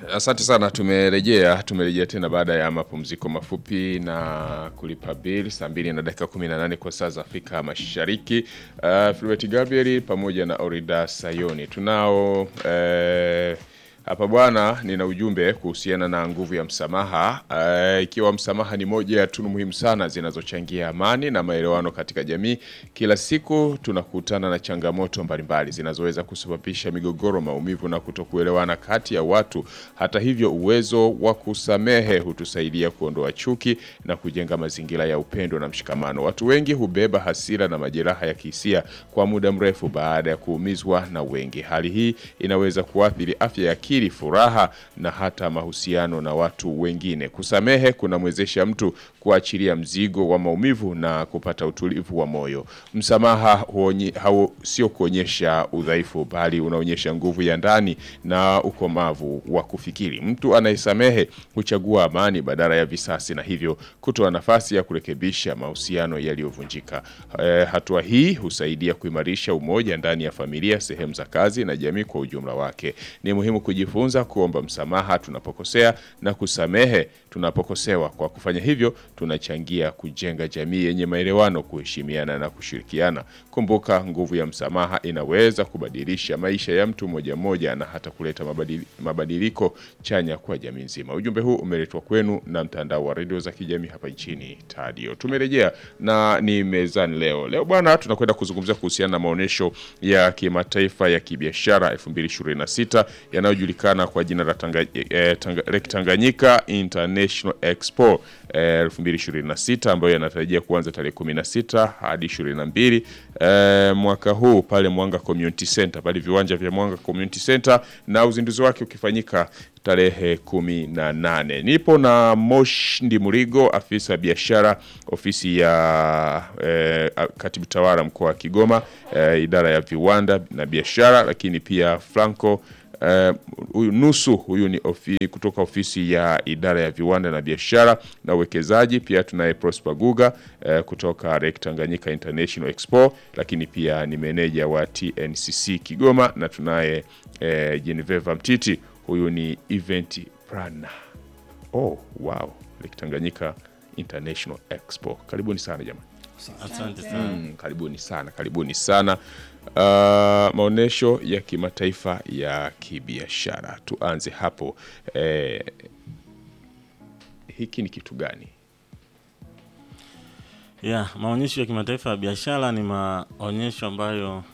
Asante sana, tumerejea tumerejea tena baada ya mapumziko mafupi na kulipa bill saa mbili na dakika 18 kwa saa za Afrika Mashariki. Uh, Filbert Gabriel pamoja na Orida Sayoni tunao eh, hapa bwana, nina ujumbe kuhusiana na nguvu ya msamaha. Uh, ikiwa msamaha ni moja ya tunu muhimu sana zinazochangia amani na maelewano katika jamii. Kila siku tunakutana na changamoto mbalimbali zinazoweza kusababisha migogoro, maumivu na kutokuelewana kati ya watu. Hata hivyo, uwezo wa kusamehe hutusaidia kuondoa chuki na kujenga mazingira ya upendo na mshikamano. Watu wengi hubeba hasira na majeraha ya kihisia kwa muda mrefu baada ya kuumizwa na wengi. Hali hii inaweza kuathiri afya ya akili, furaha na hata mahusiano na watu wengine. Kusamehe kunamwezesha mtu kuachilia mzigo wa maumivu na kupata utulivu wa moyo. Msamaha huonye, hau, sio kuonyesha udhaifu, bali unaonyesha nguvu ya ndani na ukomavu wa kufikiri. Mtu anayesamehe huchagua amani badala ya visasi, na hivyo kutoa nafasi ya kurekebisha mahusiano yaliyovunjika. E, hatua hii husaidia kuimarisha umoja ndani ya familia, sehemu za kazi na jamii kwa ujumla wake. Ni muhimu kujifunza kuomba msamaha tunapokosea na kusamehe tunapokosewa. Kwa kufanya hivyo, tunachangia kujenga jamii yenye maelewano, kuheshimiana na kushirikiana. Kumbuka, nguvu ya msamaha inaweza kubadilisha maisha ya mtu mmoja mmoja na hata kuleta mabadili, mabadiliko chanya kwa jamii nzima. Ujumbe huu umeletwa kwenu na mtandao wa redio za kijamii hapa nchini Tadio. Tumerejea na ni mezani leo. Leo bwana, tunakwenda kuzungumzia kuhusiana na maonyesho ya kimataifa ya kibiashara 2026 yanayojulikana kwa jina la Tanga, eh, Tanga, Lake Tanganyika International Expo eh, 2026 ambayo yanatarajia kuanza tarehe 16 hadi 22 eh, mwaka huu pale Mwanga Community Center, pale viwanja vya Mwanga Community Center, na uzinduzi wake ukifanyika tarehe kumi na nane. Nipo na Mosh Ndimurigo, afisa biashara ofisi ya eh, katibu tawala mkoa wa Kigoma eh, idara ya viwanda na biashara, lakini pia Franco huyu uh, nusu huyu ni ofi, kutoka ofisi ya idara ya viwanda na biashara na uwekezaji. Pia tunaye Prosper Guga uh, kutoka Lake Tanganyika International Expo, lakini pia ni meneja wa TNCC Kigoma, na tunaye uh, Geneveva Mtiti, huyu ni event planner. Oh, wow, Lake Tanganyika International Expo, karibuni sana jamani. Asante sana. Mm, karibuni sana, karibuni sana. Uh, maonesho ya kimataifa ya kibiashara, tuanze hapo. Eh, hiki ni kitu gani? Yeah, maonyesho ya kimataifa ya biashara ni maonyesho ambayo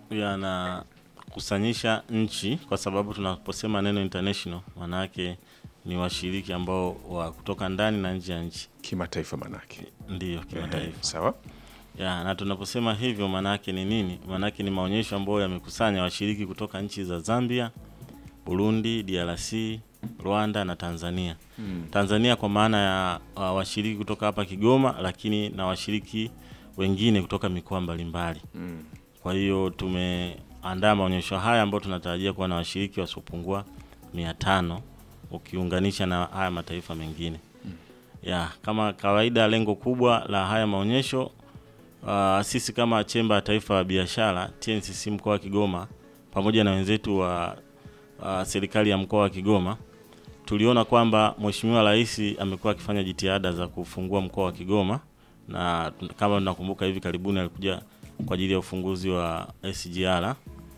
yanakusanyisha nchi, kwa sababu tunaposema neno international maana yake ni washiriki ambao wa kutoka ndani na nje ya nchi. Kimataifa manake Ndiyo, kimataifa. sawa. Ya, na tunaposema hivyo maana yake ni nini? Maana yake ni maonyesho ambayo yamekusanya washiriki kutoka nchi za Zambia, Burundi, DRC, Rwanda na Tanzania. Mm. Tanzania kwa maana ya uh, washiriki kutoka hapa Kigoma, lakini na washiriki wengine kutoka mikoa mbalimbali. Mm. Kwa hiyo tumeandaa maonyesho haya ambayo tunatarajia kuwa na washiriki wasiopungua mia tano ukiunganisha na haya mataifa mengine. Ya, kama kawaida lengo kubwa la haya maonyesho uh, sisi kama Chemba ya Taifa ya Biashara TNCC mkoa wa Kigoma pamoja na wenzetu wa uh, serikali ya mkoa wa Kigoma tuliona kwamba Mheshimiwa Rais amekuwa akifanya jitihada za kufungua mkoa wa Kigoma na kama tunakumbuka hivi karibuni alikuja kwa ajili ya ufunguzi wa SGR.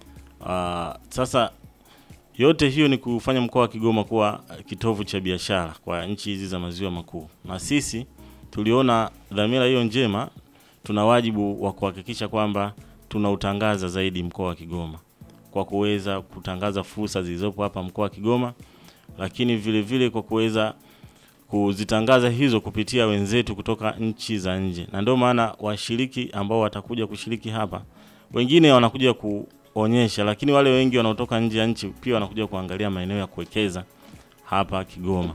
Uh, sasa yote hiyo ni kufanya mkoa wa Kigoma kuwa kitovu cha biashara kwa nchi hizi za maziwa makuu, na sisi tuliona dhamira hiyo njema, tuna wajibu wa kuhakikisha kwamba tunautangaza zaidi mkoa wa Kigoma kwa kuweza kutangaza fursa zilizopo hapa mkoa wa Kigoma, lakini vile vile kwa kuweza kuzitangaza hizo kupitia wenzetu kutoka nchi za nje, na ndio maana washiriki ambao watakuja kushiriki hapa, wengine wanakuja kuonyesha, lakini wale wengi wanaotoka nje ya nchi pia wanakuja kuangalia maeneo ya kuwekeza hapa Kigoma.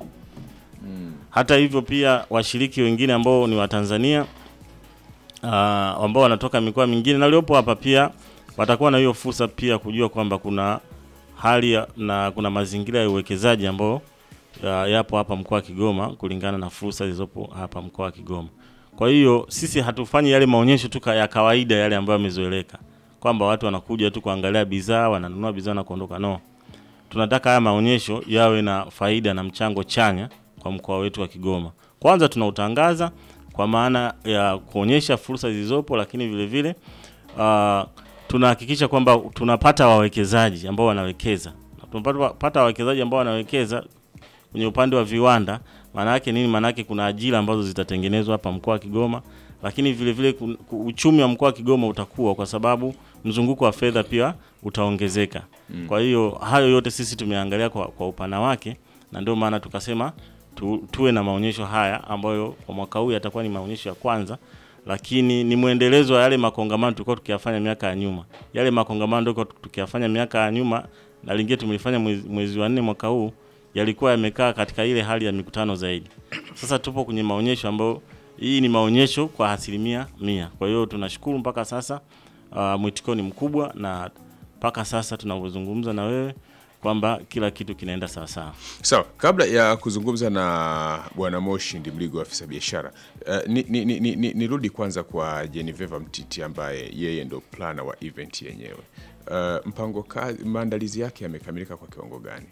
Hata hivyo pia washiriki wengine ambao ni Watanzania uh, ambao wanatoka mikoa mingine na waliopo hapa pia watakuwa na hiyo fursa pia kujua kwamba kuna hali ya, na kuna mazingira ya uwekezaji ambao ya, yapo hapa mkoa wa Kigoma kulingana na fursa zilizopo hapa mkoa wa Kigoma. Kwa hiyo sisi hatufanyi yale maonyesho tu ya kawaida yale ambayo yamezoeleka kwamba watu wanakuja tu kuangalia bidhaa, wananunua bidhaa na kuondoka. No, tunataka haya maonyesho yawe na faida na mchango chanya kwa mkoa wetu wa Kigoma. Kwanza tunautangaza kwa maana ya kuonyesha fursa zilizopo, lakini vile vile uh, tunahakikisha kwamba tunapata wawekezaji ambao wanawekeza. Na Tunapata wawekezaji ambao wanawekeza kwenye upande wa viwanda. Maana yake nini? Maana yake kuna ajira ambazo zitatengenezwa hapa mkoa wa Kigoma, lakini vile vile kun- ku- uchumi wa mkoa wa Kigoma utakuwa kwa sababu mzunguko wa fedha pia utaongezeka. Kwa hiyo hayo yote sisi tumeangalia kwa, kwa upana wake, na ndio maana tukasema tu, tuwe na maonyesho haya ambayo kwa mwaka huu yatakuwa ni maonyesho ya kwanza, lakini ni mwendelezo wa yale makongamano tulikuwa tukiyafanya miaka ya nyuma. Yale makongamano ndio tulikuwa tukiyafanya miaka ya nyuma, na lingine tumelifanya mwezi, mwezi wa nne mwaka huu, yalikuwa yamekaa katika ile hali ya mikutano zaidi. Sasa tupo kwenye maonyesho ambayo hii ni maonyesho kwa asilimia mia. Kwa hiyo tunashukuru mpaka sasa uh, mwitikio ni mkubwa na mpaka sasa tunavyozungumza na wewe kwamba kila kitu kinaenda sawasawa. Sawa, kabla ya kuzungumza na Bwana Moshi Ndimligo, afisa biashara, uh, ni, ni, ni, ni, nirudi kwanza kwa Jeniveva Mtiti ambaye yeye ndo plana wa event yenyewe. Uh, mpango kazi, maandalizi yake yamekamilika kwa kiwango gani?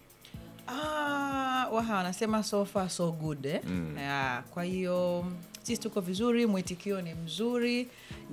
Ah, waha wanasema so far so good eh? Yeah, kwa hiyo sisi tuko vizuri, mwitikio ni mzuri,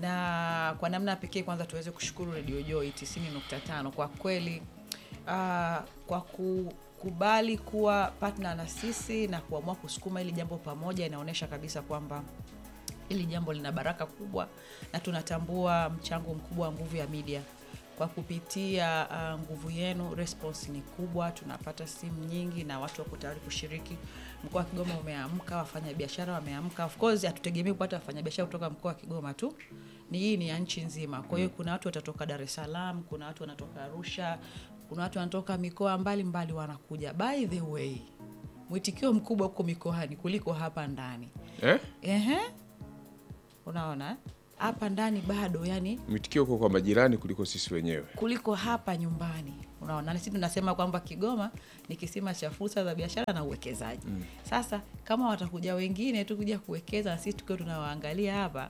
na kwa namna pekee kwanza tuweze kushukuru Radio Joy 90.5 kwa kweli ah, kwa kukubali kuwa partner na sisi na kuamua kusukuma hili jambo pamoja, inaonyesha kabisa kwamba hili jambo lina baraka kubwa na tunatambua mchango mkubwa wa nguvu ya media kwa kupitia uh, nguvu yenu response ni kubwa tunapata simu nyingi na watu wako tayari kushiriki mkoa wa kigoma umeamka wafanyabiashara wameamka of course hatutegemei kupata wafanyabiashara kutoka mkoa wa kigoma tu ni hii ni ya nchi nzima kwa hiyo kuna watu watatoka dar es salaam kuna watu wanatoka arusha kuna watu wanatoka mikoa mbalimbali wanakuja by the way mwitikio mkubwa huko mikoani kuliko hapa ndani Eh? Ehe. Unaona eh? hapa ndani bado yani Mwitikio uko kwa majirani kuliko sisi wenyewe. kuliko hapa nyumbani. Unaona, na sisi tunasema kwamba Kigoma ni kisima cha fursa za biashara na uwekezaji. Sasa kama watakuja wengine tu kuja kuwekeza na sisi tukiwa tunawaangalia hapa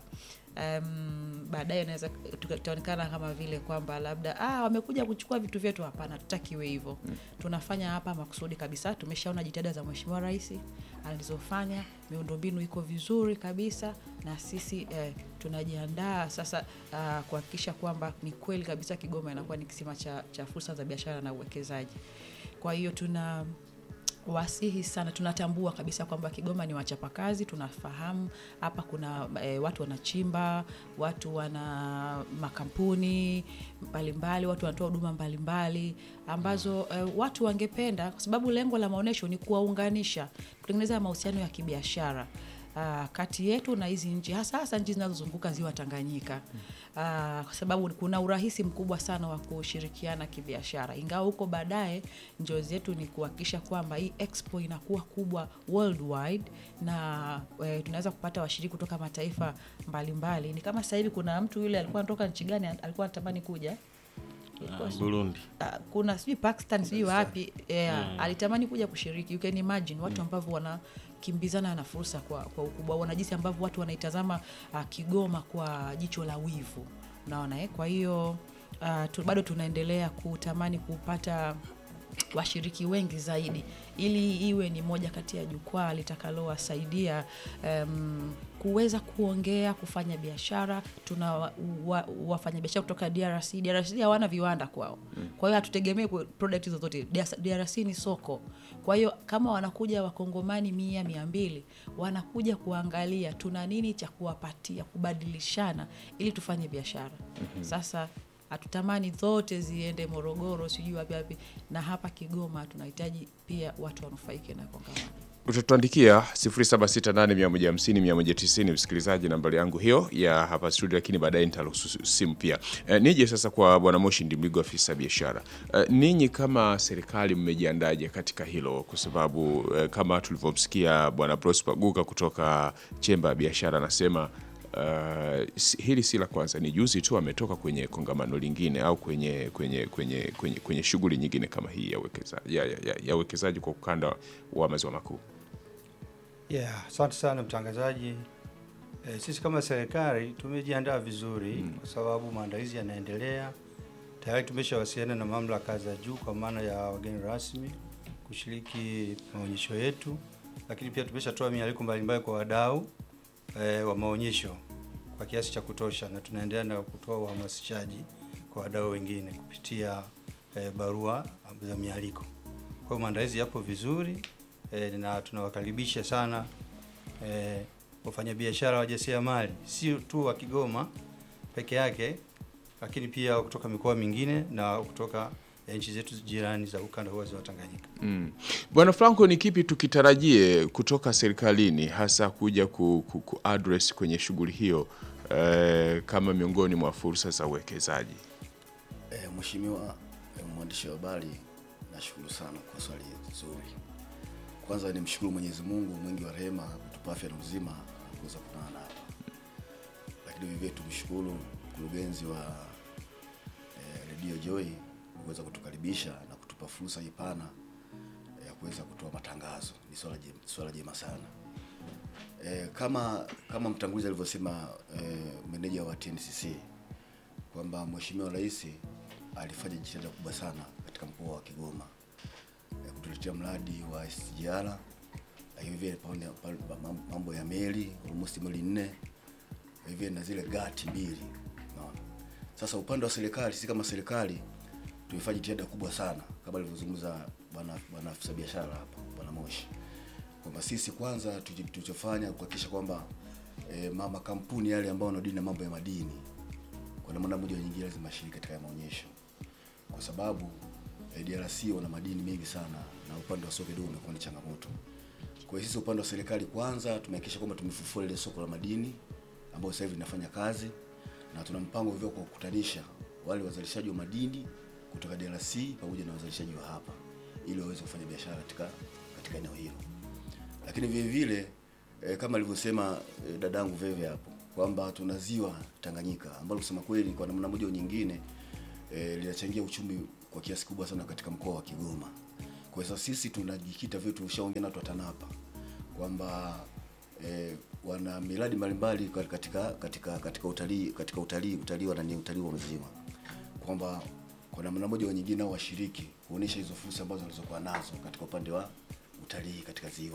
um, baadaye inaweza tutaonekana kama vile kwamba labda ah, wamekuja kuchukua vitu vyetu. Hapana, tutakiwe hivyo. Tunafanya hapa makusudi kabisa. Tumeshaona jitihada za Mheshimiwa Rais alizofanya, miundombinu iko vizuri kabisa, na sisi eh, tunajiandaa sasa ah, kuhakikisha kwamba ni kweli kabisa Kigoma inakuwa ni kisima cha, cha fursa za biashara na uwekezaji. Kwa hiyo tuna wasihi sana, tunatambua kabisa kwamba Kigoma ni wachapakazi. Tunafahamu hapa kuna e, watu wanachimba, watu wana makampuni mbalimbali, watu wanatoa huduma mbalimbali ambazo e, watu wangependa, kwa sababu lengo la maonyesho ni kuwaunganisha, kutengeneza mahusiano ya kibiashara Uh, kati yetu na hizi nchi hasa hasa nchi zinazozunguka ziwa Tanganyika uh, kwa sababu kuna urahisi mkubwa sana wa kushirikiana kibiashara, ingawa huko baadaye njozi yetu ni kuhakikisha kwamba hii expo inakuwa kubwa worldwide na eh, tunaweza kupata washiriki kutoka mataifa mbalimbali. Ni kama sasa hivi kuna mtu yule alikuwa anatoka nchi gani, alikuwa anatamani kuja Uh, Burundi. Ah, kuna sijui Pakistan sijui wapi yeah, alitamani kuja kushiriki. You can imagine watu ambavyo wanakimbizana na fursa kwa, kwa ukubwa, wana jinsi ambavyo watu wanaitazama ah, Kigoma kwa jicho la wivu, unaona eh? Kwa hiyo ah, tu, bado tunaendelea kutamani kupata washiriki wengi zaidi ili iwe ni moja kati ya jukwaa litakalowasaidia um, kuweza kuongea kufanya biashara. Tuna wa- wa- wafanyabiashara kutoka DRC. DRC hawana viwanda kwao, kwa hiyo hatutegemei ku- product zozote. DRC ni soko, kwa hiyo kama wanakuja wakongomani mia mia mbili wanakuja kuangalia tuna nini cha kuwapatia, kubadilishana ili tufanye biashara. Sasa hatutamani zote ziende Morogoro, sijui wapi wapi, na hapa Kigoma tunahitaji pia watu wanufaike na kongamano. Utatuandikia 0768150190 msikilizaji, nambari yangu hiyo ya hapa studio, lakini baadaye nitaruhusu simu pia. E, nije sasa kwa Bwana Moshi Ndimligo, afisa biashara. E, ninyi kama serikali mmejiandaje katika hilo? Kwa sababu e, kama tulivyomsikia Bwana Prosper Guka kutoka chemba ya biashara anasema Uh, si- hili si la kwanza, ni juzi tu ametoka kwenye kongamano lingine au kwenye kwenye kwenye kwenye, kwenye shughuli nyingine kama hii ya uwekezaji ya, ya, ya, ya uwekezaji kwa ukanda wa maziwa makuu. Yeah, asante sana mtangazaji. E, sisi kama serikali tumejiandaa vizuri kwa sababu maandalizi yanaendelea Tayari tumeshawasiliana na mamlaka za juu kwa maana ya wageni rasmi kushiriki maonyesho yetu, lakini pia tumeshatoa mialiko mbalimbali kwa wadau eh, wa maonyesho kwa kiasi cha kutosha, na tunaendelea na kutoa uhamasishaji kwa wadau wengine kupitia eh, barua za mialiko. Kwa hiyo maandalizi yapo vizuri eh, na tunawakaribisha sana eh, wafanyabiashara wajasiriamali sio tu wa Kigoma peke yake, lakini pia kutoka mikoa mingine na kutoka eh, nchi zetu jirani za ukanda wa ziwa Tanganyika. Mm. Bwana Franco, ni kipi tukitarajie kutoka serikalini hasa kuja ku, ku, ku address kwenye shughuli hiyo eh, kama miongoni mwa fursa za uwekezaji? E, Mheshimiwa e, mwandishi wa habari, nashukuru sana kwa swali zuri. Kwanza nimshukuru Mwenyezi Mungu mwingi wa rehema kutupa afya na uzima kuweza kukutana hapa, lakini vivyo tumshukuru mkurugenzi wa e, Radio Joy kuweza kutukaribisha na kutupa fursa hii pana ya kuweza kutoa matangazo. Ni swala jema, swala jema sana. E, kama kama mtangulizi alivyosema e, meneja wa TNCC kwamba Mheshimiwa Rais alifanya jitihada kubwa sana katika mkoa wa Kigoma ya kutuletea mradi wa SGR, lakini vile pamoja pa- pa- mambo ya meli almost meli nne, hivi na zile gati mbili. Unaona, sasa upande wa serikali, sisi kama serikali tumefanya jitihada kubwa sana kama alivyozungumza bwana bwana afisa biashara hapa bwana Moshi kwamba sisi kwanza tuji- tulichofanya kuhakikisha kwamba e, mama kampuni yale ambao wanadili na mambo ya madini kwa namna moja au nyingine lazima ashiriki katika haya maonyesho, kwa sababu eh, DRC wana madini mengi sana na upande wa soko kidogo umekuwa ni changamoto. Kwa hiyo sisi upande wa serikali kwanza tumehakikisha kwamba tumefufua ile soko la madini ambayo sasa hivi linafanya kazi na tuna mpango hivyo kwa kukutanisha wale wazalishaji wa madini kutoka DRC pamoja na wazalishaji wa hapa ili waweze kufanya biashara katika katika eneo hilo lakini vile vile eh, kama alivyosema eh, dadangu Veve hapo kwamba tuna ziwa Tanganyika ambalo kusema kweli kwa namna moja au nyingine eh, linachangia uchumi kwa kiasi kubwa sana katika mkoa wa Kigoma. Kwa hiyo sasa sisi tunajikita vile tulishaongea na watu wa TANAPA kwamba eh, wana miradi mbalimbali katika katika katika utalii katika utalii utalii wa nani utalii wa mzima kwamba kwa namna moja au nyingine nao washiriki kuonesha hizo fursa ambazo walizokuwa nazo katika upande wa utalii katika ziwa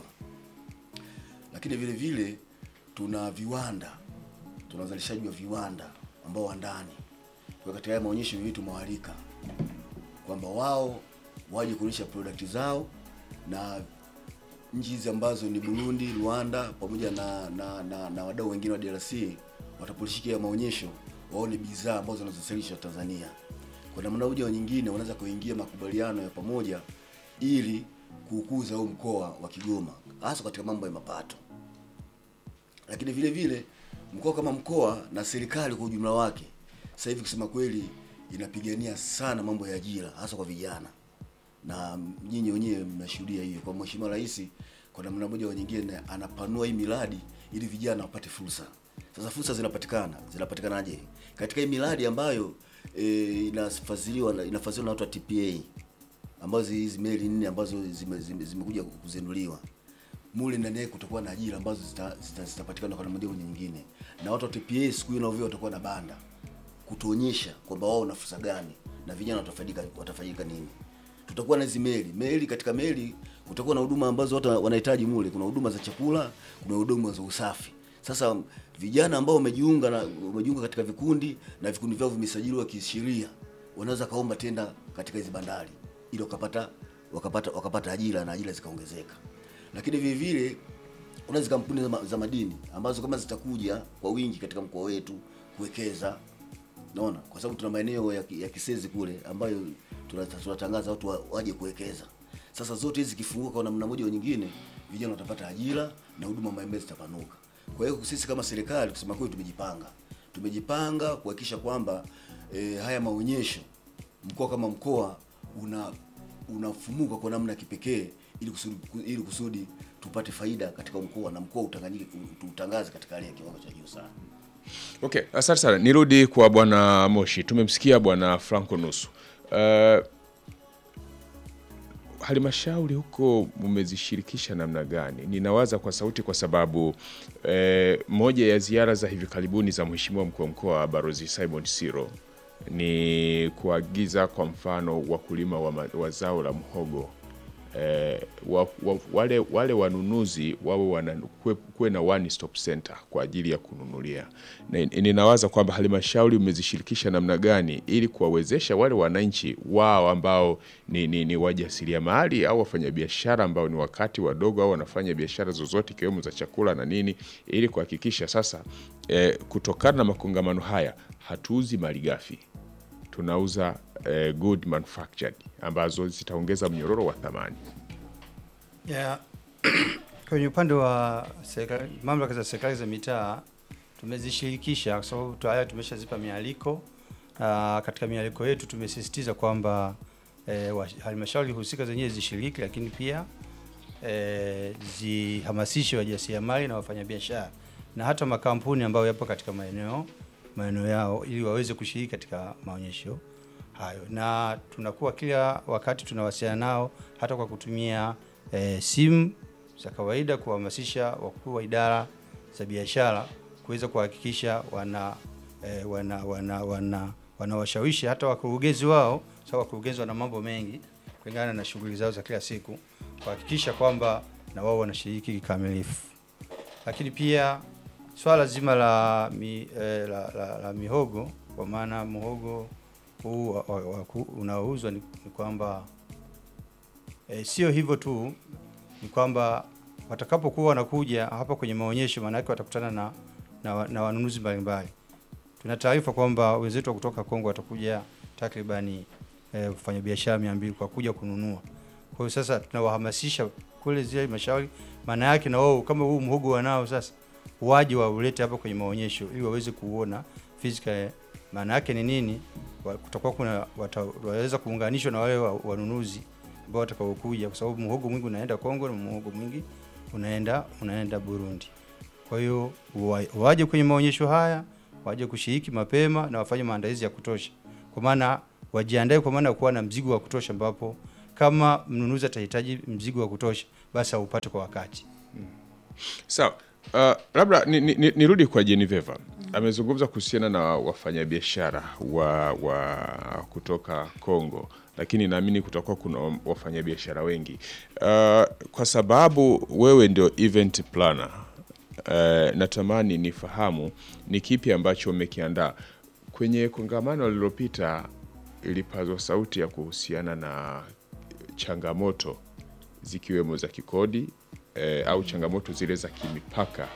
lakini vile vile tuna viwanda, tuna uzalishaji wa viwanda ambao wa ndani. Kwa katika haya maonyesho hivi tumewalika kwamba wao waje kuonyesha product zao na nchi hizi ambazo ni Burundi, Rwanda pamoja na na, na, na wadau wengine wa DRC watapolishiki ya maonyesho waone bidhaa ambazo zinazozalishwa Tanzania. Kwa namna moja au nyingine wanaweza kuingia makubaliano ya pamoja ili kukuza huu mkoa wa Kigoma hasa katika mambo ya mapato lakini vile vile mkoa kama mkoa na serikali kwa ujumla wake sasa hivi kusema kweli inapigania sana mambo ya ajira hasa kwa vijana, na nyinyi wenyewe mnashuhudia hiyo. Kwa Mheshimiwa Rais kwa namna moja au nyingine anapanua hii miradi ili vijana wapate fursa. Sasa fursa zinapatikana, zinapatikanaje? Katika hii miradi ambayo e, inafadhiliwa inafadhiliwa na watu wa TPA ambazo hizi meli nne ambazo zimekuja zime, zime kuzinduliwa mule ndani yake kutakuwa na ajira ambazo zitapatikana zita, zita zitapatikana kwa namna moja au nyingine, na watu wa TPA siku hiyo nao watakuwa na banda kutuonyesha kwamba wao na fursa gani na vijana watafaidika watafaidika nini. Tutakuwa na hizi meli meli, katika meli kutakuwa na huduma ambazo watu wanahitaji mule. Kuna huduma za chakula, kuna huduma za usafi. Sasa vijana ambao wamejiunga na wamejiunga katika vikundi na vikundi vyao vimesajiliwa kisheria, wanaweza kaomba tenda katika hizi bandari ili wakapata wakapata wakapata ajira na ajira zikaongezeka lakini vile vile kuna hizo kampuni za, ma, za madini ambazo kama zitakuja kwa wingi katika mkoa wetu kuwekeza, naona kwa sababu tuna maeneo ya, ya Kisezi kule ambayo tunatangaza watu wa, waje kuwekeza. Sasa zote hizi zikifunguka kwa namna moja au nyingine, vijana watapata ajira na huduma mbalimbali zitapanuka. Kwa hiyo sisi kama serikali kusema kweli, tumejipanga tumejipanga kuhakikisha kwamba e, haya maonyesho mkoa kama mkoa una unafumuka kwa namna ya kipekee ili kusudi, ili kusudi tupate faida katika mkoa na mkoa utangaze katika hali ya kiwango cha juu sana. Okay, asante sana. Nirudi kwa bwana Moshi. Tumemsikia bwana Franco Nusu. Uh, halmashauri huko mmezishirikisha namna gani? Ninawaza kwa sauti kwa sababu eh, moja ya ziara za hivi karibuni za mheshimiwa mkuu wa mkoa Barozi Simon Siro ni kuagiza kwa mfano wakulima wa, ma- wa zao la mhogo eh, wa, wa, wale, wale wanunuzi wawe wana kuwe, kuwe na one stop center kwa ajili ya kununulia. Na ninawaza kwamba halmashauri umezishirikisha namna gani ili kuwawezesha wale wananchi wao ambao ni, ni, ni wajasiriamali au wafanyabiashara ambao ni wakati wadogo au wanafanya biashara zozote ikiwemo za chakula na nini, ili kuhakikisha sasa eh, kutokana na makongamano haya hatuuzi malighafi tunauza eh, good manufactured ambazo zitaongeza mnyororo wa thamani. Yeah. Kwenye upande wa serikali, mamlaka za serikali za mitaa tumezishirikisha kwa sababu tayari tumeshazipa mialiko na katika mialiko yetu tumesisitiza kwamba eh, wa- halmashauri husika zenyewe zishiriki, lakini pia eh, zihamasishe wajasiriamali na wafanyabiashara na hata makampuni ambayo yapo katika maeneo maeneo yao ili waweze kushiriki katika maonyesho hayo, na tunakuwa kila wakati tunawasiliana nao hata kwa kutumia eh, simu za kawaida kuhamasisha wakuu wa idara za biashara kuweza kuhakikisha wana eh, wana wana wana wanawashawishi hata wakurugenzi wao, sababu wakurugenzi wana mambo mengi kulingana na shughuli zao za kila siku, kuhakikisha kwamba na wao wanashiriki kikamilifu. Lakini pia swala zima la, mi, eh, la, la, la mihogo kwa maana mhogo huu wa- wa- wa- ku- unaouzwa ni, ni kwamba eh, sio hivyo tu, ni kwamba watakapokuwa wanakuja hapa kwenye maonyesho, maana yake watakutana na, na, wa- na wanunuzi mbalimbali. Tuna taarifa kwamba wenzetu wa kutoka Kongo watakuja takribani eh, wafanyabiashara mia mbili kwa kuja kununua. Kwa hiyo sasa tunawahamasisha kule zile halmashauri, maana yake na wao kama huu mhogo wanao sasa waje waulete hapa kwenye maonyesho ili waweze kuona physical. Maana yake ni nini? Wa- Kutakuwa kuna wata- waweza kuunganishwa na wale wa- wanunuzi ambao watakaokuja, kwa sababu mhogo mwingi unaenda Kongo na mhogo mwingi unaenda unaenda Burundi. Kwa hiyo wa- waje kwenye maonyesho haya, waje kushiriki mapema na wafanye maandalizi ya kutosha, kwa maana wajiandae, kwa maana ya kuwa na mzigo wa kutosha, ambapo kama mnunuzi atahitaji mzigo wa kutosha, basi aupate kwa wakati. Sawa. Uh, labda nirudi ni, ni, nirudi kwa Jeniveva. Amezungumza kuhusiana na wafanyabiashara wa, wa kutoka Kongo, lakini naamini kutakuwa kuna wafanyabiashara wengi uh, kwa sababu wewe ndio event planner. Uh, natamani nifahamu ni kipi ambacho umekiandaa kwenye kongamano lililopita. Ilipazwa sauti ya kuhusiana na changamoto zikiwemo za kikodi eh, au changamoto zile za kimipaka.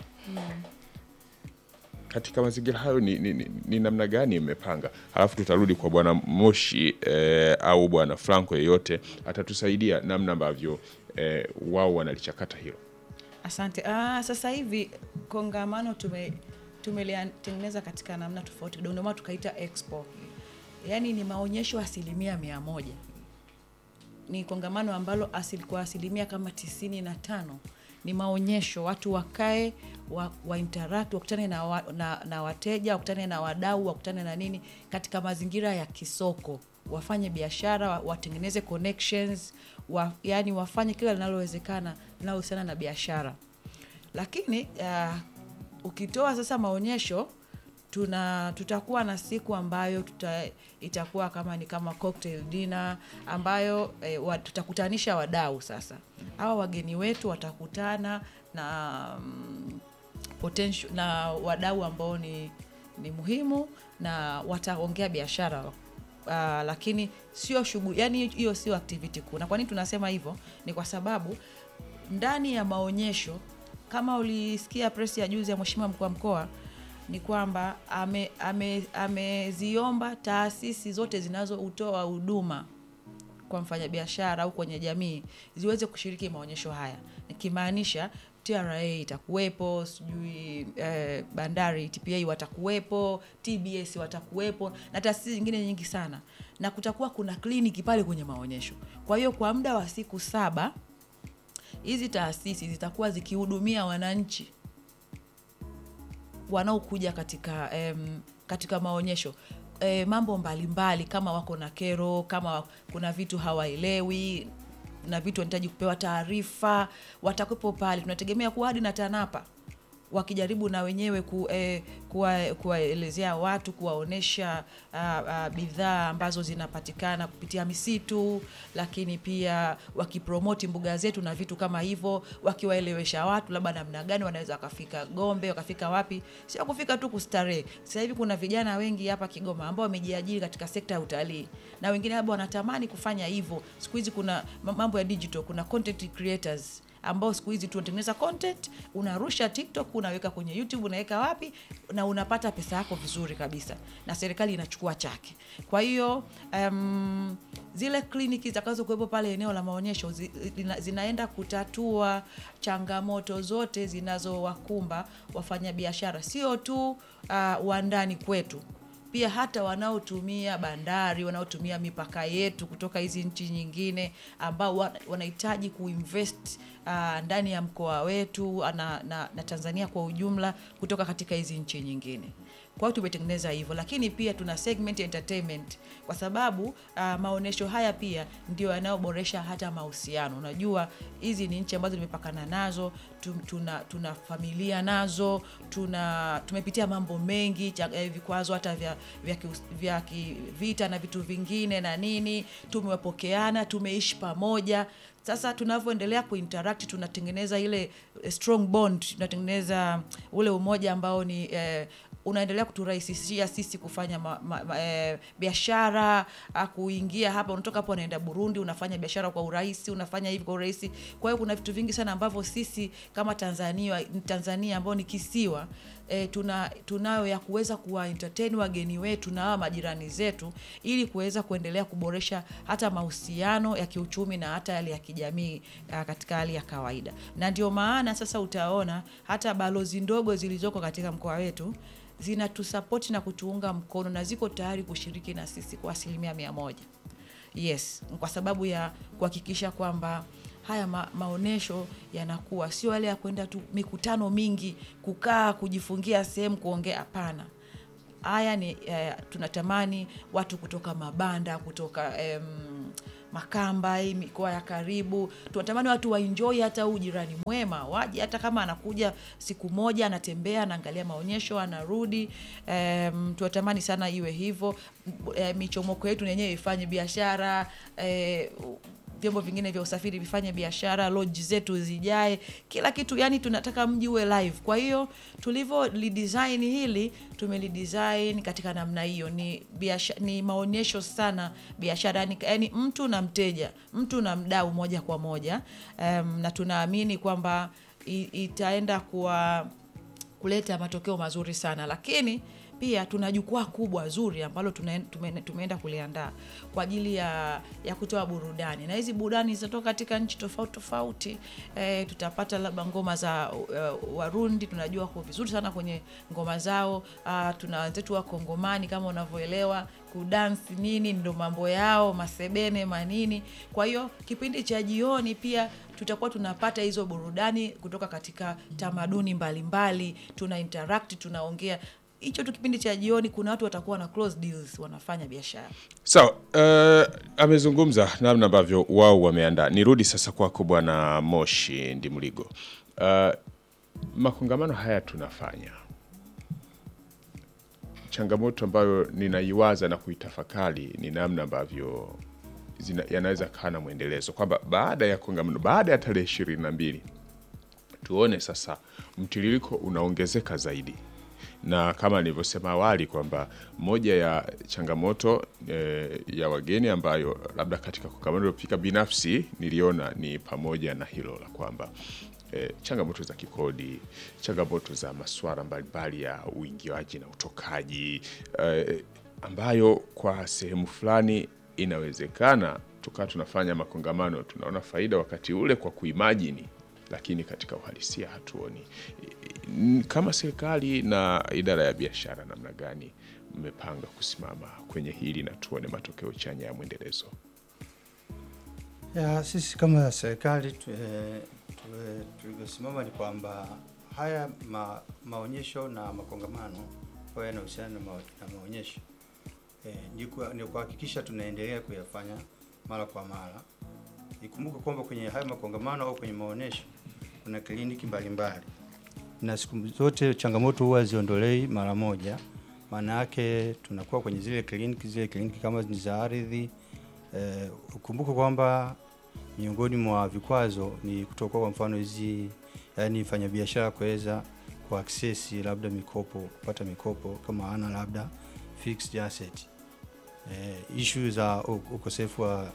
Katika mazingira hayo ni, ni, ni, ni namna gani imepanga? Halafu tutarudi kwa bwana Moshi eh, au bwana Franco yeyote atatusaidia namna ambavyo eh, wao wanalichakata hilo. Asante. Ah, sasa hivi kongamano tume tumelitengeneza katika namna tofauti kidogo, ndio maana tukaita expo, yaani ni maonyesho asilimia mia moja. Ni kongamano ambalo asili, kwa asilimia kama tisini na tano ni maonyesho, watu wakae wa, wa interact wakutane na, wa, na, na wateja wakutane na wadau wakutane na nini katika mazingira ya kisoko, wafanye biashara, wa- watengeneze connections wa, yani wafanye kila linalowezekana linalohusiana na biashara lakini uh, ukitoa sasa maonyesho tuna tutakuwa na siku ambayo tuta, itakuwa kama ni kama cocktail dinner ambayo eh, wa, tutakutanisha wadau sasa hawa wageni wetu watakutana na mm, potential na wadau ambao ni, ni muhimu na wataongea biashara uh, lakini sio shughuli yani hiyo sio activity kuu na kwa nini tunasema hivyo ni kwa sababu ndani ya maonyesho kama ulisikia press ya juzi ya mheshimiwa mkuu wa mkoa ni kwamba ameziomba ame, ameziomba taasisi zote zinazoutoa huduma kwa mfanyabiashara au kwenye jamii ziweze kushiriki maonyesho haya nikimaanisha TRA itakuwepo, sijui eh, bandari TPA watakuwepo, TBS watakuwepo na taasisi zingine nyingi sana, na kutakuwa kuna kliniki pale kwenye maonyesho. Kwa hiyo kwa muda wa siku saba hizi taasisi zitakuwa zikihudumia wananchi wanaokuja katika em, katika maonyesho e, mambo mbalimbali mbali, kama wako na kero, kama kuna vitu hawaelewi na vitu wanahitaji kupewa taarifa, watakuwepo pale. Tunategemea kuwa hadi na TANAPA wakijaribu na wenyewe ku, eh, kuwa- kuwaelezea watu kuwaonyesha ah, ah, bidhaa ambazo zinapatikana kupitia misitu, lakini pia wakipromoti mbuga zetu na vitu kama hivyo, wakiwaelewesha watu labda namna gani wanaweza wakafika Gombe, wakafika wapi, sio kufika tu kustarehe. Sasa hivi kuna vijana wengi hapa Kigoma ambao wamejiajiri katika sekta ya utalii na wengine labda wanatamani kufanya hivyo. Siku hizi kuna ma- mambo ya digital, kuna content creators ambao siku hizi tunatengeneza content, unarusha TikTok, unaweka kwenye YouTube, unaweka wapi, na unapata pesa yako vizuri kabisa, na serikali inachukua chake. Kwa hiyo um, zile kliniki zitakazo kuwepo pale eneo la maonyesho zi, zina, zinaenda kutatua changamoto zote zinazowakumba wafanyabiashara, sio tu uh, wa ndani kwetu pia hata wanaotumia bandari wanaotumia mipaka yetu kutoka hizi nchi nyingine ambao wa- wanahitaji kuinvest uh, ndani ya mkoa wetu na, na, na Tanzania kwa ujumla kutoka katika hizi nchi nyingine. Kwa hiyo tumetengeneza hivyo, lakini pia tuna segment ya entertainment kwa sababu uh, maonyesho haya pia ndio yanayoboresha hata mahusiano. Unajua hizi ni nchi ambazo tumepakana nazo, tu- tuna, tuna familia nazo, tuna tumepitia mambo mengi cha, eh, vikwazo hata vya, vya, kius- vya kivita na vitu vingine na nini, tumepokeana, tumeishi pamoja. Sasa tunavyoendelea kuinteract tunatengeneza ile eh, strong bond, tunatengeneza ule umoja ambao ni eh, unaendelea kuturahisishia sisi kufanya ma, ma, ma, eh, biashara ah, kuingia hapa, unatoka hapo unaenda Burundi, unafanya biashara kwa urahisi, unafanya hivi kwa urahisi. Kwa hiyo kuna vitu vingi sana ambavyo sisi kama Tanzania Tanzania ambao ni kisiwa eh, tuna tunayo ya kuweza kuwa entertain wageni wetu na hawa majirani zetu ili kuweza kuendelea kuboresha hata mahusiano ya kiuchumi na hata yale ya kijamii ah, katika hali ya kawaida. Na ndio maana sasa utaona hata balozi ndogo zilizoko katika mkoa wetu zinatusapoti na kutuunga mkono na ziko tayari kushiriki na sisi kwa asilimia mia moja. Yes, kwa sababu ya kuhakikisha kwamba haya ma, maonyesho yanakuwa sio yale ya kwenda tu mikutano mingi, kukaa kujifungia sehemu kuongea. Hapana, haya ni eh, tunatamani watu kutoka mabanda kutoka em, Makamba, hii mikoa ya karibu, tunatamani watu waenjoy hata huu jirani mwema, waje hata kama anakuja siku moja, anatembea, anaangalia maonyesho, anarudi. Um, tunatamani sana iwe hivyo. E, michomoko yetu yenyewe ifanye biashara e, vyombo vingine vya usafiri vifanye biashara, lodge zetu zijae, kila kitu, yani tunataka mji uwe live. Kwa hiyo tulivyo lidesign hili, tumelidesign katika namna hiyo, ni biashara, ni maonyesho sana biashara, yani, yani mtu na mteja, mtu na mdau moja kwa moja. Um, na tunaamini kwamba i- itaenda kuwa kuleta matokeo mazuri sana, lakini pia tuna jukwaa kubwa zuri ambalo tuna- tume- tumeenda kuliandaa kwa ajili ya, ya kutoa burudani, na hizi burudani zitatoka katika nchi tofauti tofauti. E, tutapata labda ngoma za uh, Warundi, tunajua kwa vizuri sana kwenye ngoma zao. Uh, tuna wenzetu wa Kongomani kama unavyoelewa kudansi nini, ndo mambo yao, masebene manini. Kwa hiyo kipindi cha jioni pia tutakuwa tunapata hizo burudani kutoka katika tamaduni mbalimbali, tuna interact, tunaongea hicho tu kipindi cha jioni. Kuna watu watakuwa na close deals, wanafanya biashara. Sawa, uh, amezungumza namna ambavyo wao wameandaa. Nirudi sasa kwako Bwana Moshi Ndimligo. Uh, makongamano haya tunafanya, changamoto ambayo ninaiwaza na kuitafakari ni namna ambavyo zina- yanaweza kaa na mwendelezo kwamba baada ya kongamano, baada ya tarehe ishirini na mbili tuone sasa mtiririko unaongezeka zaidi, na kama nilivyosema awali kwamba moja ya changamoto eh, ya wageni ambayo labda katika kongamano lililopita binafsi niliona ni pamoja na hilo la kwamba eh, changamoto za kikodi, changamoto za masuala mbalimbali ya uingiaji na utokaji eh, ambayo kwa sehemu fulani inawezekana tukawa tunafanya makongamano tunaona faida wakati ule kwa kuimajini lakini katika uhalisia hatuoni. N- Kama serikali na idara ya biashara, namna gani mmepanga kusimama kwenye hili na tuone matokeo chanya ya mwendelezo? Ya, sisi kama serikali tu- eh, tu- tulivyosimama ni kwamba haya ma, maonyesho na makongamano ambayo yanahusiana na, ma, na maonyesho eh, ni kwa- ni kuhakikisha tunaendelea kuyafanya mara kwa mara. Ikumbuke kwamba kwenye haya makongamano au kwenye maonyesho kuna kliniki mbalimbali na siku zote changamoto huwa ziondolei mara moja. Maana yake tunakuwa kwenye zile kliniki, zile kliniki kama ni za ardhi. Eh, ukumbuke kwamba miongoni mwa vikwazo ni kutokuwa kwa mfano hizi yani fanyabiashara kuweza ku access labda mikopo, kupata mikopo kama ana labda fixed asset. Eh, issue za u- ukosefu wa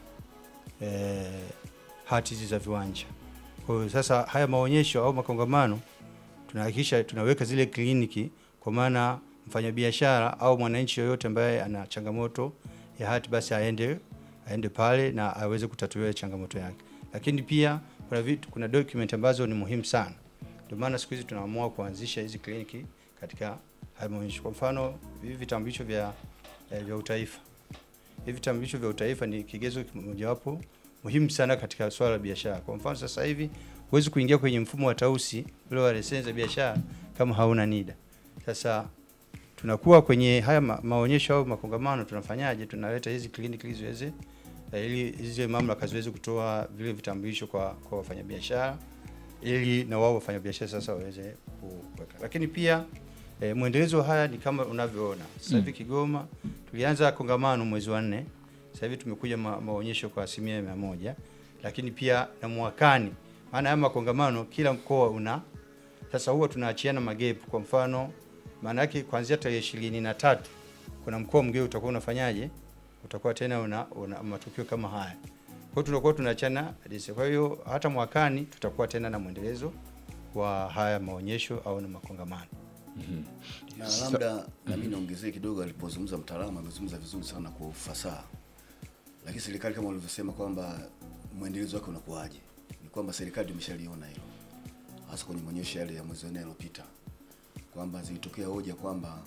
eh, hati hizi za viwanja. Kwa hiyo sasa haya maonyesho au makongamano tunahakikisha tunaweka zile kliniki, kwa maana mfanyabiashara au mwananchi yoyote ambaye ana changamoto ya hati basi aende aende pale na aweze kutatuliwa changamoto yake. Lakini pia kuna vitu, kuna document ambazo ni muhimu sana, ndio maana siku hizi tunaamua kuanzisha hizi kliniki katika haya maonyesho. Kwa mfano hivi vitambulisho vya, eh, vya utaifa hivi vitambulisho vya utaifa ni kigezo mojawapo muhimu sana katika swala la biashara. Kwa mfano sasa hivi huwezi kuingia kwenye mfumo wa tausi ule wa leseni za biashara kama hauna NIDA. Sasa tunakuwa kwenye haya ma maonyesho au makongamano, tunafanyaje? Tunaleta hizi kliniki ili ziweze eh, ili hizi mamlaka ziweze kutoa vile vitambulisho kwa kwa wafanyabiashara ili na wao wafanyabiashara sasa waweze kuweka. Lakini pia E, mwendelezo wa haya ni kama unavyoona sasa hivi Kigoma tulianza kongamano mwezi wa nne, sasa hivi tumekuja ma, maonyesho kwa asilimia mia moja, lakini pia na mwakani, maana haya makongamano kila mkoa una sasa, huwa tunaachiana magepu. Kwa mfano, maana yake kuanzia tarehe ishirini na tatu kuna mkoa mwingine utakuwa unafanyaje, utakuwa tena una, una matukio kama haya, kwa hiyo tunakuwa tunaachana dise. Kwa hiyo hata mwakani tutakuwa tena na mwendelezo wa haya maonyesho au na makongamano. na labda na mimi niongezee kidogo, alipozungumza mtaalamu amezungumza vizuri sana kwa ufasaha, lakini serikali kama ulivyosema kwamba mwendelezo wake unakuwaje, ni kwamba serikali imeshaliona hilo, hasa kwenye maonyesho yale ya mwezi wa nne yaliyopita, kwamba zilitokea hoja kwamba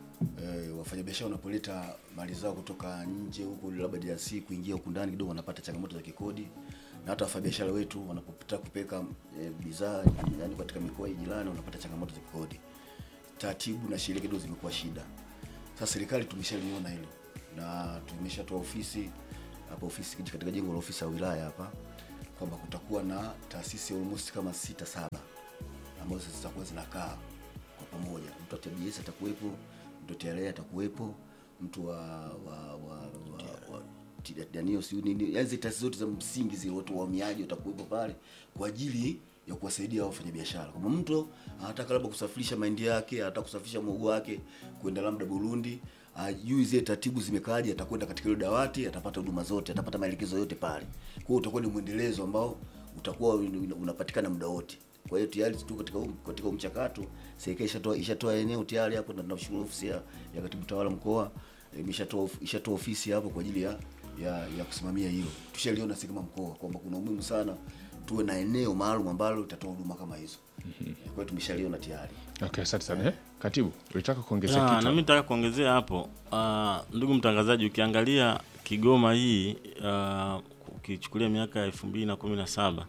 eh, wafanyabiashara wanapoleta mali zao kutoka nje huko labda DRC kuingia huku ndani kidogo wanapata changamoto za kikodi, na hata wafanyabiashara wetu wanapotaka kupeleka eh, bidhaa yani katika mikoa ya jirani wanapata changamoto za kikodi taratibu na sheria kidogo zimekuwa shida. Sasa serikali tumeshaliona hilo na tumeshatoa ofisi hapa, ofisi katika jengo la ofisi ya wilaya hapa, kwamba kutakuwa na taasisi almost kama sita saba ambazo zitakuwa zinakaa kwa pamoja. Mtu wa TBS atakuwepo, mtu wa TRA atakuwepo, mtu wa wa wa, wa, wa Danio siyo nini, yani zile taasisi zote za msingi zile, watu wa uhamiaji watakuwepo pale kwa ajili ya kuwasaidia hao wafanyabiashara. Kama mtu anataka labda kusafirisha mahindi yake, anataka kusafirisha muhogo wake kwenda labda Burundi, ajui zile taratibu zimekaaje, atakwenda katika ile dawati, atapata huduma zote, atapata maelekezo yote pale. Kwa hiyo utakuwa ni mwendelezo ambao utakuwa unapatikana muda wote. Kwa hiyo tayari tu katika huu- katika huu mchakato serikali ishatoa ishatoa eneo tayari hapo, na tunashukuru ofisi ya, ya katibu tawala mkoa eh, imeshatoa of- ishatoa ofisi hapo kwa ajili ya ya, ya kusimamia hilo. Tushaliona sisi kama mkoa kwamba kuna umuhimu sana tuwe na eneo maalum ambalo litatoa huduma kama hizo. Kwa hiyo tumeshaliona tayari. Okay, asante sana. Eh, Katibu, ulitaka kuongezea Ya, kitu? na mimi nataka kuongezea hapo uh, ndugu mtangazaji, ukiangalia Kigoma hii uh, ukichukulia miaka ya elfu mbili na kumi na saba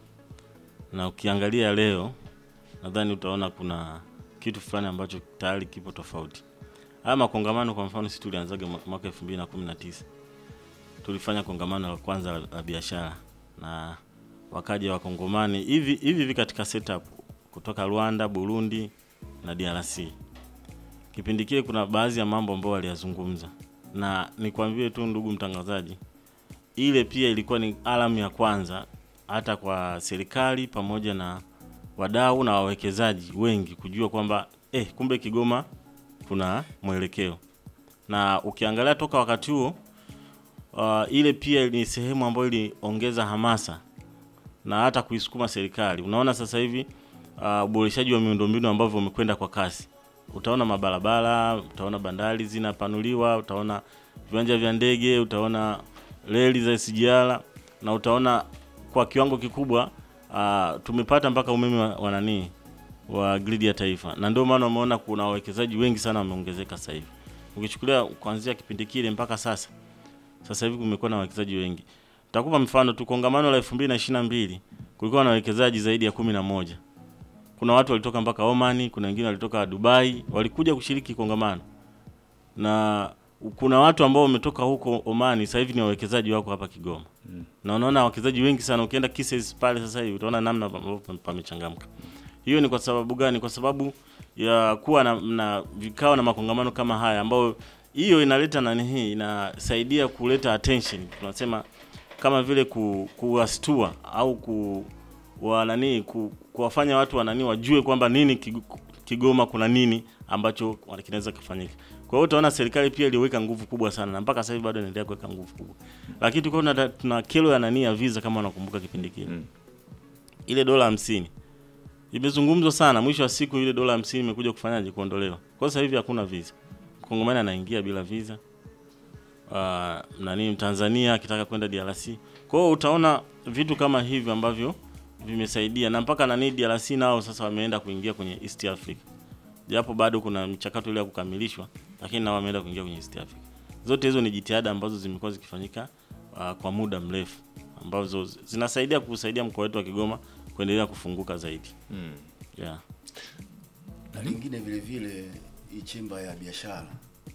na ukiangalia leo, nadhani utaona kuna kitu fulani ambacho tayari kipo tofauti. Haya makongamano kwa mfano, sisi tulianzaga mwa- mwaka elfu mbili na kumi na tisa tulifanya kongamano la kwanza la, la biashara na wakaja wakongomani hivi hivi hivi katika setup kutoka Rwanda, Burundi na DRC kipindi kile kuna baadhi ya mambo ambayo waliyazungumza, na nikwambie tu ndugu mtangazaji, ile pia ilikuwa ni alamu ya kwanza hata kwa serikali pamoja na wadau na wawekezaji wengi kujua kwamba eh, kumbe Kigoma kuna mwelekeo. Na ukiangalia toka wakati huo uh, ile pia ni sehemu ambayo iliongeza hamasa na hata kuisukuma serikali. Unaona sasa hivi uh, uboreshaji wa miundombinu ambavyo umekwenda kwa kasi. Utaona mabarabara, utaona bandari zinapanuliwa, utaona viwanja vya ndege, utaona reli za SGR na utaona kwa kiwango kikubwa uh, tumepata mpaka umeme wa, wa nani wa gridi ya taifa, na ndio maana umeona kuna wawekezaji wengi sana wameongezeka sasa hivi. Ukichukulia kuanzia kipindi kile mpaka sasa, sasa hivi kumekuwa na wawekezaji wengi. Nitakupa mfano tu, kongamano la 2022 kulikuwa na wawekezaji zaidi ya kumi na moja. Kuna watu walitoka mpaka Omani, kuna wengine walitoka Dubai, walikuja kushiriki kongamano, na kuna watu ambao wametoka huko Omani, sasa hivi ni wawekezaji wako hapa Kigoma na unaona wawekezaji wengi sana. Ukienda Kisses pale sasa hivi utaona namna ambavyo pamechangamka. Hiyo ni kwa sababu gani? Kwa sababu ya kuwa na, na vikao na makongamano kama haya ambayo hiyo inaleta nani hii inasaidia kuleta attention tunasema kama vile ku, kuwastua au ku wa nani ku, kuwafanya watu wanani wajue kwamba nini Kig- Kigoma kuna nini ambacho wana- kinaweza kufanyika. Kwa hiyo utaona serikali pia iliweka nguvu kubwa sana na mpaka sasa hivi bado inaendelea kuweka nguvu kubwa. Lakini tulikuwa tuna, tuna kero ya nani ya visa kama unakumbuka kipindi kile. Mm. Ile dola hamsini imezungumzwa sana, mwisho wa siku ile dola hamsini imekuja kufanyaje? Kuondolewa. Kwa sasa hivi hakuna visa. Mkongomani anaingia bila visa. Uh, nani Mtanzania akitaka kwenda DRC. Kwa hiyo utaona vitu kama hivyo ambavyo vimesaidia na mpaka nani DRC nao sasa wameenda kuingia kwenye East Africa. Japo bado kuna mchakato ile ya kukamilishwa, lakini nao wameenda kuingia kwenye East Africa. Zote hizo ni jitihada ambazo zimekuwa zikifanyika uh, kwa muda mrefu ambazo zinasaidia kusaidia mkoa wetu wa Kigoma kuendelea kufunguka zaidi. Mm. Yeah. na lingine vile vile hii chemba ya biashara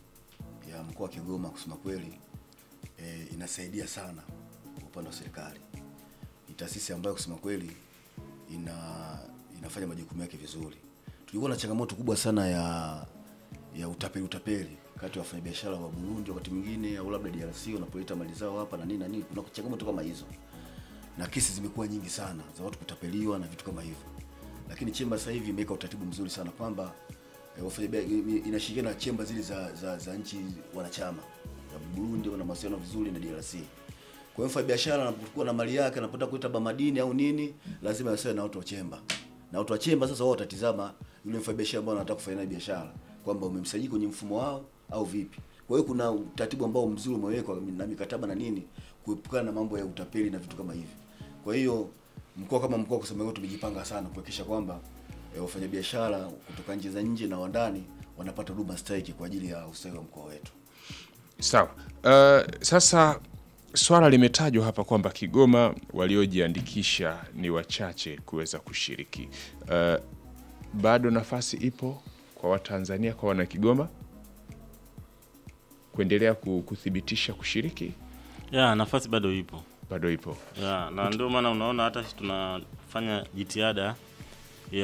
ya mkoa wa Kigoma kusema kweli e, inasaidia sana kwa upande wa serikali. Ni taasisi ambayo kusema kweli ina inafanya majukumu yake vizuri. Tulikuwa na changamoto kubwa sana ya ya utapeli utapeli kati ya wafanyabiashara wa Burundi wakati mwingine au labda DRC wanapoleta mali zao hapa na nini na nini, kuna changamoto kama hizo, na kesi zimekuwa nyingi sana za watu kutapeliwa na vitu kama hivyo lakini chemba sasa hivi imeweka utaratibu mzuri sana kwamba eh, wafanya inashirikiana na chemba zile za, za, za nchi wanachama ya Burundi wana mawasiliano vizuri na DRC. Kwa hiyo mfanyabiashara anapokuwa na mali yake anapotaka kuleta bamadini au nini, lazima asiwe na watu wa chemba. Na watu wa chemba sasa wao watatizama yule mfanyabiashara ambaye anataka kufanya naye biashara kwamba umemsajili kwenye mfumo wao au vipi. Kwa hiyo kuna utaratibu ambao mzuri umewekwa na mikataba na nini kuepukana na mambo ya utapeli na vitu kama hivi. Kwa hiyo mkoa kama mkoa kusema kweli tumejipanga sana kuhakikisha kwamba e, wafanyabiashara kutoka nchi za nje na wa ndani wanapata huduma stahiki kwa ajili ya ustawi wa mkoa wetu. Sawa. Uh, sasa swala limetajwa hapa kwamba Kigoma waliojiandikisha ni wachache kuweza kushiriki. Uh, bado nafasi ipo kwa Watanzania, kwa Wanakigoma kuendelea ku- kuthibitisha kushiriki, Yeah, nafasi bado ipo. bado ipo. Yeah, na ndio maana unaona hata sisi tunafanya jitihada